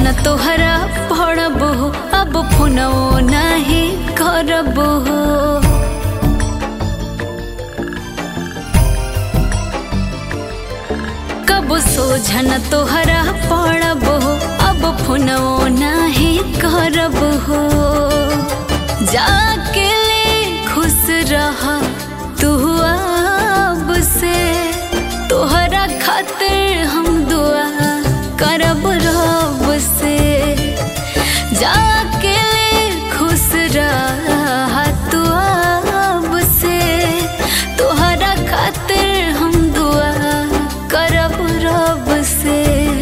सोझन तोहरा पड़ब हो अब फोनो नहीं करब हो कब सोझन तोहरा पड़ब हो अब फोनो नहीं करब हो जाके ले खुश रहा तू अब से तोहरा खातिर हम दुआ करब रब से जाके ले खुश रहा तू अब से तोहरा खातिर हम दुआ करब रब से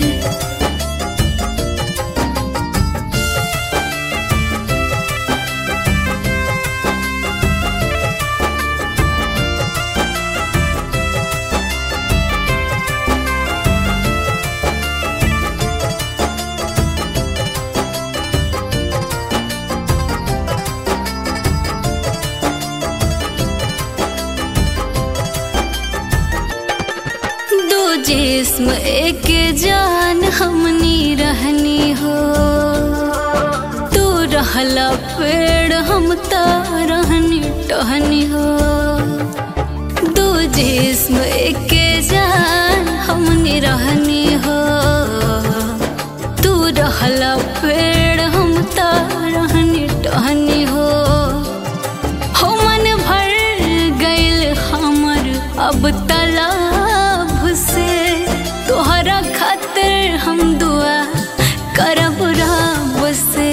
दो जिस्म एक जान हमनी रहनी हो तू रहला पेड़ हम ता रहनी टहनी हो दो जिस्म एक जान हमनी रहनी हो तू रहला पेड़ हम ता रहनी टहनी हो हो मन भर गइल हमर अब तालाब से तोहरा खातिर हम दुआ करब रब से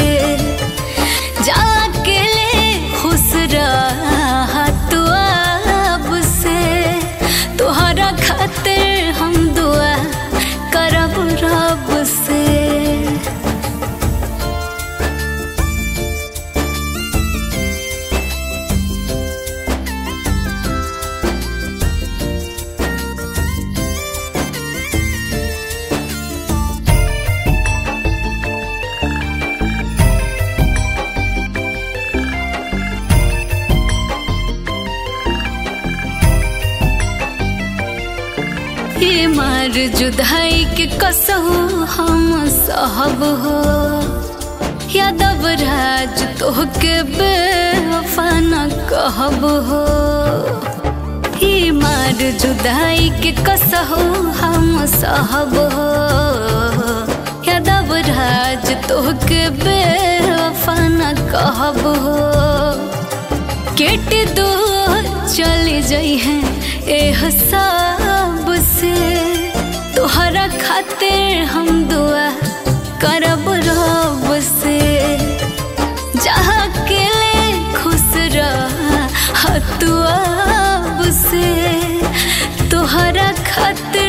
जाके ले खुश रहा तू अब से तोहरा खातिर हम दुआ करब रब से ये मार जुदाई के कसहु हम सहब हो यादव राज तोहके बेवफा न कहब हो ये मार जुदाई के कसहु हम सहब हो यादव राज तोहके बेवफा न कहब हो केट दो चले जाई हैं ए हसाब से तोहरा खातिर हम दुआ करब रब से जहाँ के ले खुश रहा तू अब से तोहरा खातिर